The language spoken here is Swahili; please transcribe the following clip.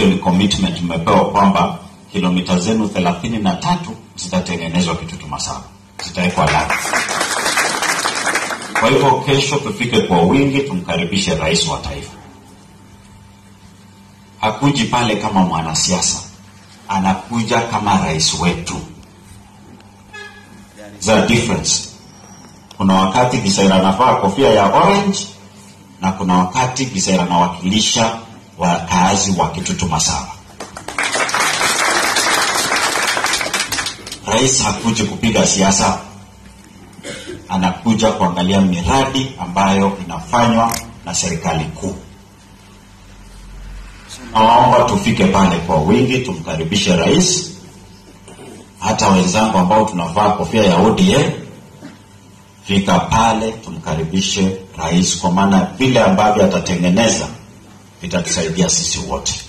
hiyo ni commitment mmepewa kwamba kilomita zenu thelathini na tatu zitatengenezwa Kitutu Masaba, zitawekwa lami. Kwa hivyo kesho tufike kwa wingi, tumkaribishe rais wa taifa. Hakuji pale kama mwanasiasa, anakuja kama rais wetu. There's a difference. Kuna wakati Kisaira anavaa kofia ya orange na kuna wakati Kisaira anawakilisha wakaazi wa Kitutu Masaba. Rais hakuji kupiga siasa, anakuja kuangalia miradi ambayo inafanywa na serikali kuu. Nawaomba tufike pale kwa wingi, tumkaribishe rais. Hata wenzangu ambao tunavaa kofia ya ODM, fika pale tumkaribishe rais, kwa maana vile ambavyo atatengeneza vitatusaidia sisi wote.